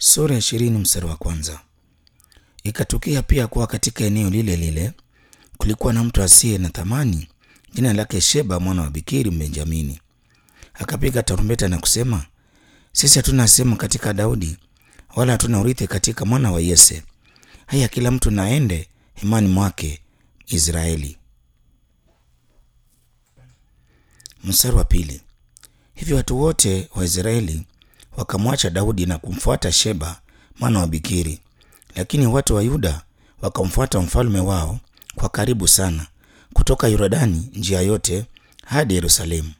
Sura ya ishirini mstari wa kwanza. Ikatukia pia kuwa katika eneo lile lile kulikuwa na mtu asiye na thamani, jina lake Sheba mwana wa Bikiri Mbenjamini. Akapiga tarumbeta na kusema, sisi hatuna sehemu katika Daudi, wala hatuna urithi katika mwana wa Yese. Haya, kila mtu naende hemani mwake Israeli. Mstari wa pili. Hivyo watu wote wa Israeli wakamwacha Daudi na kumfuata Sheba mwana wa Bikiri, lakini watu wa Yuda wakamfuata mfalme wao kwa karibu sana, kutoka Yordani njia yote hadi Yerusalemu.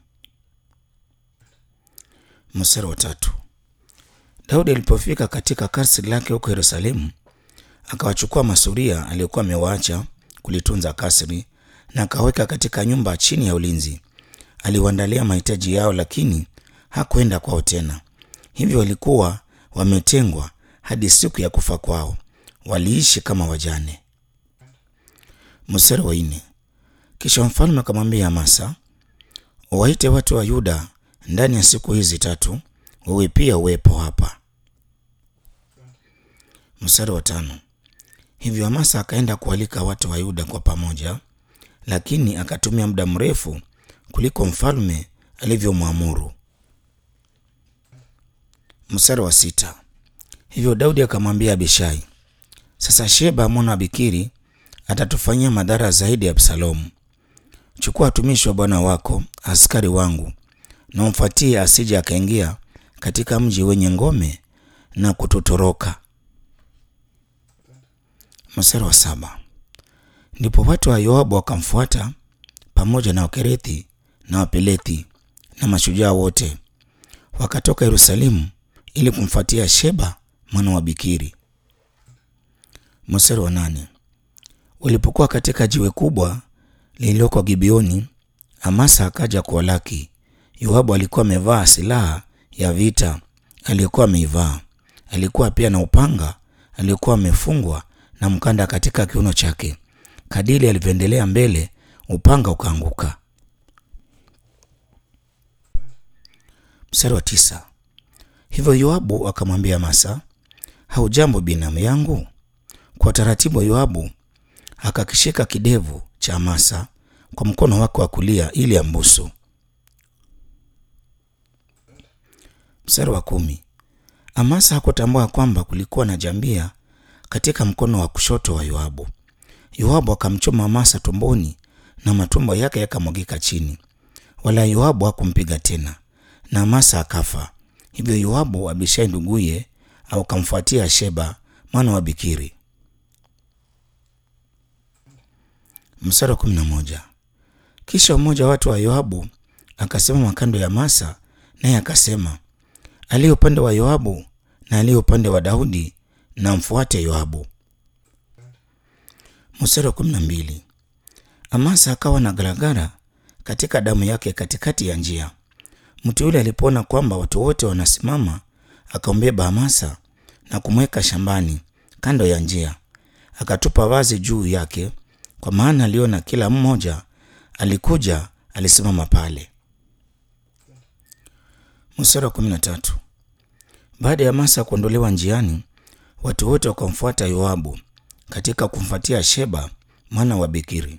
Mstari wa tatu. Daudi alipofika katika kasri lake huko Yerusalemu, akawachukua masuria aliyokuwa amewaacha kulitunza kasri na akaweka katika nyumba chini ya ulinzi. Aliwaandalia mahitaji yao, lakini hakwenda kwao tena. Hivyo walikuwa wametengwa hadi siku ya kufa kwao, waliishi kama wajane. Mstari wa nne. Kisha mfalme akamwambia Amasa, waite watu wa Yuda ndani ya siku hizi tatu, wewe pia uwepo hapa. Mstari wa tano. Hivyo Amasa akaenda kualika watu wa Yuda kwa pamoja, lakini akatumia muda mrefu kuliko mfalme alivyomwamuru. Mstari wa sita. Hivyo Daudi akamwambia Abishai, sasa Sheba mwana wa Bikiri atatufanyia madhara zaidi ya Absalomu. Chukua watumishi wa bwana wako, askari wangu, na umfuatie, asije akaingia katika mji wenye ngome na kututoroka. Mstari wa saba. Ndipo watu wa Yoabu wakamfuata pamoja na Wakerethi na Wapelethi na mashujaa wote, wakatoka Yerusalemu ili kumfuatia Sheba mwana wa Bikiri. Mstari wa nane. Walipokuwa katika jiwe kubwa lililoko Gibeoni, Amasa akaja kuwalaki. Yoabu alikuwa amevaa silaha ya vita aliyokuwa ameivaa. Alikuwa pia na upanga aliokuwa amefungwa na mkanda katika kiuno chake. Kadiri alivyoendelea mbele, upanga ukaanguka. Mstari wa tisa. Hivyo Yoabu akamwambia Amasa, haujambo binamu yangu? Kwa taratibu wa Yoabu akakishika kidevu cha Amasa kwa mkono wake wa kulia ili ambusu. Mstari wa kumi. Amasa hakutambua kwamba kulikuwa na jambia katika mkono wa kushoto wa Yoabu. Yoabu akamchoma Amasa tumboni na matumbo yake yakamwagika chini, wala Yoabu hakumpiga tena, na Amasa akafa. Hivyo Yoabu Abishai nduguye akamfuatia Sheba mwana wa Bikiri. Mstari wa kumi na moja. Kisha mmoja wa watu wa Yoabu akasimama kando ya Amasa, naye akasema, aliye upande wa Yoabu na aliye upande wa Daudi na mfuate Yoabu. Mstari wa kumi na mbili. Amasa akawa na garagara katika damu yake katikati ya njia. Mtu yule alipoona kwamba watu wote wanasimama, akambeba Amasa na kumweka shambani kando ya njia, akatupa vazi juu yake, kwa maana aliona kila mmoja alikuja alisimama pale. Mstari wa kumi na tatu. Baada ya Amasa kuondolewa njiani, watu wote wakamfuata Yoabu katika kumfuatia Sheba mwana wa Bikiri.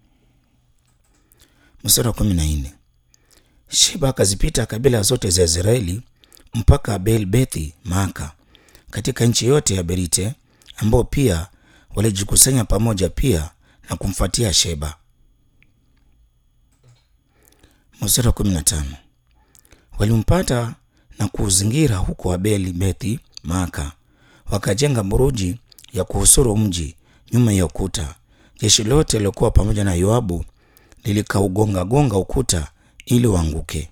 Mstari wa kumi na nne. Sheba akazipita kabila zote za Israeli mpaka Abel Bethi Maaka katika nchi yote ya Berite, ambao pia walijikusanya pamoja pia na kumfuatia Sheba. Mstari wa kumi na tano. Walimpata na kuuzingira huko Abel Bethi Maaka, wakajenga buruji ya kuhusuru mji nyuma ya ukuta. Jeshi lote lilokuwa pamoja na Yoabu lilikaugonga gonga ukuta ili uanguke.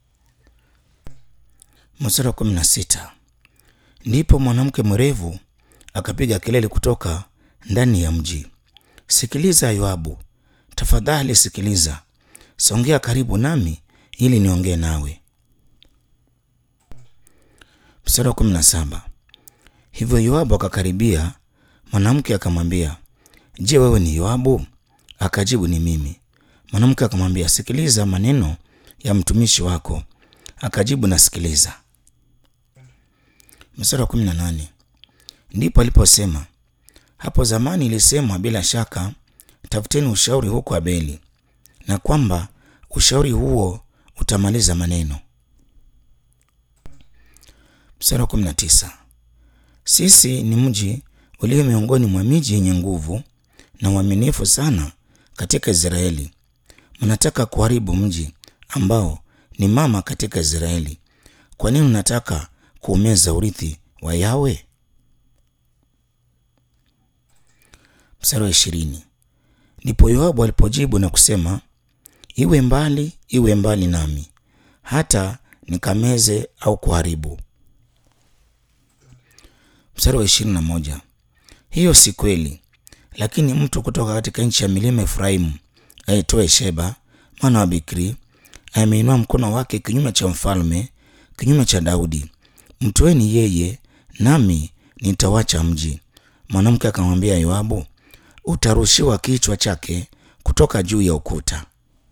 Mstari wa kumi na sita. Ndipo mwanamke mwerevu akapiga kelele kutoka ndani ya mji, sikiliza Yoabu, tafadhali sikiliza, songea karibu nami ili niongee nawe. Mstari wa kumi na saba. Hivyo Yoabu akakaribia, mwanamke akamwambia, je, wewe ni Yoabu? Akajibu, ni mimi. Mwanamke akamwambia, sikiliza maneno ya mtumishi wako. Akajibu, nasikiliza. Mstari wa kumi na nane ndipo aliposema, hapo zamani ilisemwa bila shaka, tafuteni ushauri huko Abeli, na kwamba ushauri huo utamaliza maneno. Mstari wa kumi na tisa sisi ni mji ulio miongoni mwa miji yenye nguvu na uaminifu sana katika Israeli. Mnataka kuharibu mji ambao ni mama katika Israeli. Kwa nini unataka kuumeza urithi wa Yawe? Mstari wa ishirini ndipo Yoabu alipojibu na kusema, iwe mbali, iwe mbali nami, hata nikameze au kuharibu. Mstari wa ishirini na moja hiyo si kweli, lakini mtu kutoka katika nchi ya milima Efraimu aitwaye Sheba mwana wa Bikri ameinua mkono wake kinyume cha mfalme, kinyume cha Daudi. Mtweni yeye, nami nitawacha mji. Mwanamke akamwambia Yoabu, utarushiwa kichwa chake kutoka juu ya ukuta.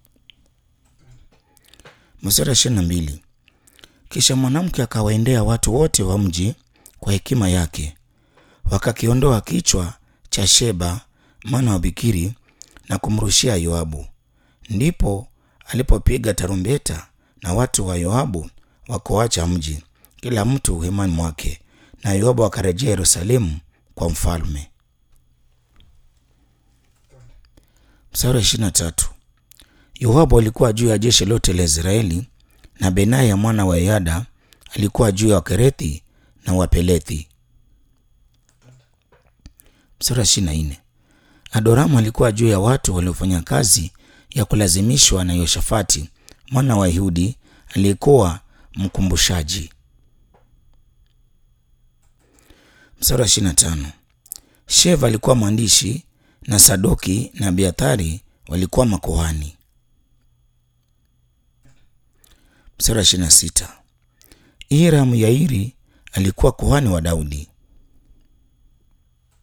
Mstari ishirini na mbili kisha mwanamke akawaendea watu wote wa mji kwa hekima yake, wakakiondoa kichwa cha Sheba mwana wa Bikiri na kumrushia Yoabu. Ndipo alipopiga tarumbeta na watu wa Yoabu wakoacha mji, kila mtu hemani mwake, na Yoabu akarejea Yerusalemu kwa mfalme. Mstari wa ishirini na tatu Yoabu alikuwa juu ya jeshi lote la Israeli, na Benaya mwana wa Yada alikuwa juu ya Wakerethi na Wapelethi. Mstari wa ishirini na nne Adoramu alikuwa juu ya watu waliofanya kazi ya kulazimishwa na Yoshafati mwana wa Yehudi aliyekuwa mkumbushaji. Mstari wa ishirini na tano Sheva alikuwa mwandishi na Sadoki na Abiathari walikuwa makuhani. Mstari wa ishirini na sita Ira Myairi alikuwa kuhani wa Daudi.